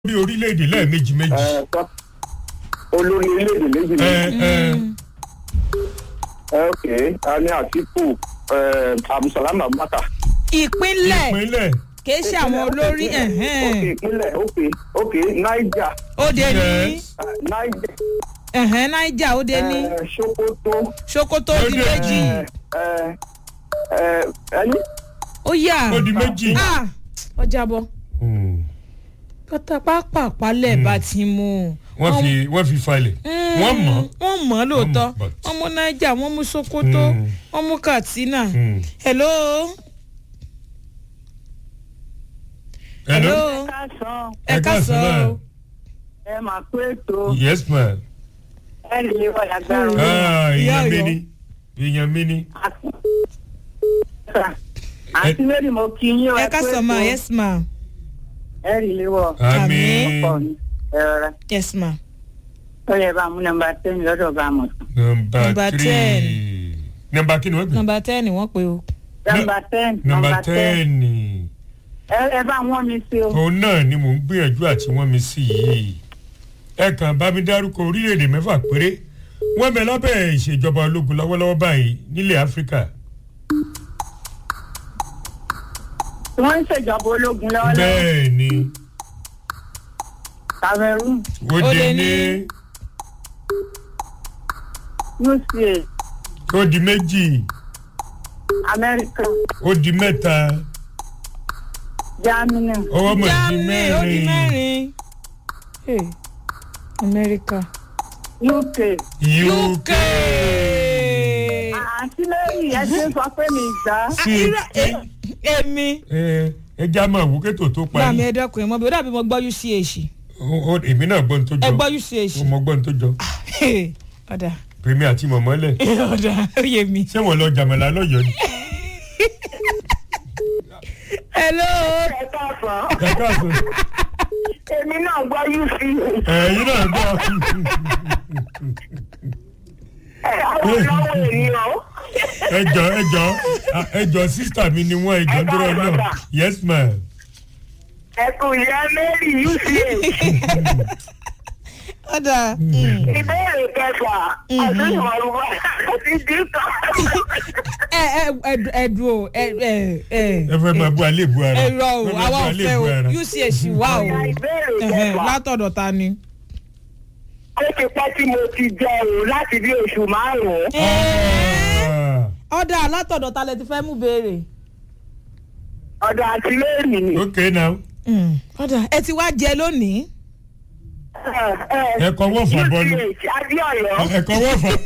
bí orílẹ̀-èdè lẹ́ẹ̀mejì méjì. ẹ, tọ́. olórí orílẹ̀-èdè méjì ẹ méjì. ẹ ẹ, ok a ní àtìkù ẹ, abdulsalam abubakar. ìpínlẹ̀ ìpínlẹ̀ kì í ṣe àwọn olórí ok ẹ̀hẹ́n. ìpínlẹ̀ ok ok niger òde ní Yes. ẹ, niger ẹ̀hẹ́n naija òde ní ẹ, sokoto sokoto di Òde méjì ẹ, ẹ, ẹ, ẹni ó yà ó di méjì. Ah, ọjà bọ Hmm. pátápápá lẹ́ẹ̀bá ti mú wọ́n fi wọ́n fi falẹ̀ wọ́n mọ̀ wọ́n mọ̀ ọ́ lóòótọ́ Wọ́n mọ̀, but- wọ́n mú naija wọ́n mú sokoto Mm. wọ́n mú katsina Hmm. hello hello hello káàsán ẹ káàsán o ẹ máa pé ètò yes ma ẹ lè wà lágbára ah Ìyá èèyàn mi Ọ̀yọ́. ni èèyàn mi ni àti lórí mo kí yín o ẹ ẹ pé káàsán ma ètò yes ma ẹ rí ilé wọ àmì pọ ní ẹ rọra yes ma ó yẹ bá mú nọ́mbà ten lọ́dọ̀ bá mọ̀ nọmba Number three ten. nọmba kí ni wọ́n pè nọmba ten wọ́n pe o nọ́mbà ten nọmba ten ẹ ẹ bá wọ́n mi sí o òun náà ni mò ń gbìyànjú àti wọ́n mi sí yìí ẹ kàn bá mi dárúkọ orílẹ̀-èdè mẹ́fà péré wọ́n bẹ lábẹ́ ìṣèjọba ológun lọ́wọ́lọ́wọ́ báyìí nílẹ̀ áfíríkà wọ́n ń ṣèjọba ológun lọ́wọ́lọ́wọ́ bẹ́ẹ̀ ni cameroon òde Òde ní ní. uca ó di méjì america ó di mẹ́ta germany ọwọ́ mọ̀ di germany ó di mẹ́rin mẹ́rin Hey, america uk uk àti lórí ẹ ṣe sọ pé mi gbà sí irọ́ ẹ- èmi ẹ ẹ já máa wò kétò tó gbà mí parí ẹ̀dọ́kùnrin mọ́ bí ó dàbí mo gbọ́ uch Ó- ó- èmi náà gbọ́n tó ẹ jọ gbọ́ uch mo gbọ́n tó jọ ọ̀dà pèmí àti mọ̀mọ́lẹ̀ ọ̀dà ó yé mi. ṣé wọ́n lọ jàmọ̀lá lọ́yọ̀ọ́ ni hello ẹ káàsán ẹ káàsán èmi náà gbọ́ uca ẹ̀yin náà gbọ́ ẹ àwọn ọlọ́wọ́ ènìyàn ẹjọ ẹjọ ẹjọ sísítà mi ni wọ́n ẹjọ Ẹ dúró káàsán, náà sir. yes ma ẹ kò yẹ mary uca. ọ̀dà ìbéèrè kẹfà ọdún ìwọlúwà àti dínkà. ẹ ẹ ẹdù- ẹdù o ẹ ẹ ẹ ẹ fẹ́ máa bú alẹ́ bu ara ẹ rọ o Ẹ fẹ́ máa àwa bú ò alẹ́ fẹ́ bu o ara. uch wà o ìbéèrè Ẹhẹ́, kẹfà látọ̀dọ̀ ta ni. ó ti pẹ́ tí mo ti jẹ o láti bí oṣù márùn-ún. Ah, ọ̀dà látọ̀dọ̀ ta lẹ ti fẹ́ mú béèrè. ọ̀dọ̀ àti lẹ́rìí ni. okay now ọ̀dà ẹ ti wá jẹ lónìí. ẹ kọ wọ́n fà bọ́ọ̀lù uch adéọyọ ẹ kọ wọ́n fà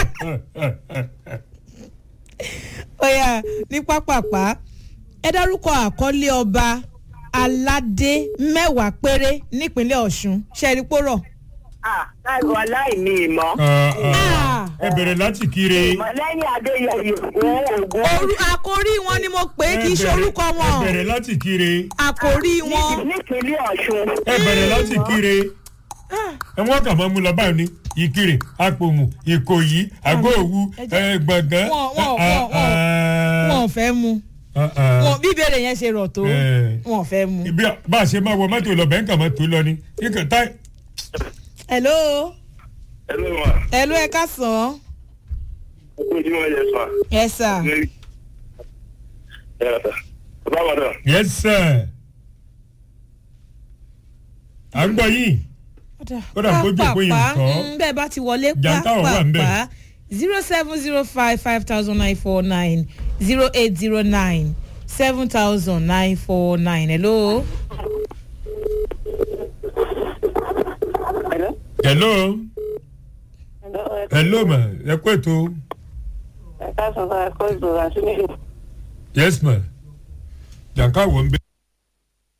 ọ̀yà ní pápápá ẹ dárúkọ àkọlé ọba aládé mẹ́wàá péré nípínlẹ̀ ọ̀ṣun ṣẹ́rípòrọ̀. láìpẹ́ aláìní ìmọ̀. Ah, ah. ẹ bẹ̀rẹ̀ láti kiri ìmọ̀ lẹ́yìn adéyẹyẹ òun ògùn. Orú àkórí wọn ni mo pè é kì í ṣe Ẹ bẹ̀rẹ̀- orúkọ ẹ wọn bẹ̀rẹ̀ láti kiri àkórí wọn. nípínlẹ̀ ọ̀ṣun. ẹ bẹ̀rẹ̀ láti kiri ẹ wọ́n kà máa mú lọ báyìí ní ìkirè àpòmù ìkòyí àgọ́òwú ẹ gbọ̀ngàn. Wọ́n- wọ́n- Ah, wọ́n- ah, wọn ò fẹ́ mu ah, ah. wọn bí ìbéèrè yẹn ṣe rọ̀ tó Eh. wọn ò fẹ́ mu. ibi bá a ṣe máa wọ mọ́tò lọ bẹ́ẹ̀ ń kà máa tó lọ ni kíkà táì. hello hello ma hello ẹ ká sàn án. ẹ kú ojú wọn yẹ sọ yes sir. ẹ yàtọ̀ bàbá wa náà. yes sir. à ń gbọ́ yìí. Ó dà bójú òpó yìí Pápápá, nǹkan. mm, bẹ́ẹ̀ bá ti wọlé Jàǹtà ò wà ń bẹ̀. pápápá zero seven zero five five thousand nine four nine zero eight zero nine seven thousand nine four nine hello. Hello? hello Hello, ẹ- hello ma ẹ kú ètò ẹ káàsán bá ẹ kọ́ ìgbòho àti nílùú. yes ma jàǹká wọ̀ ń bẹ.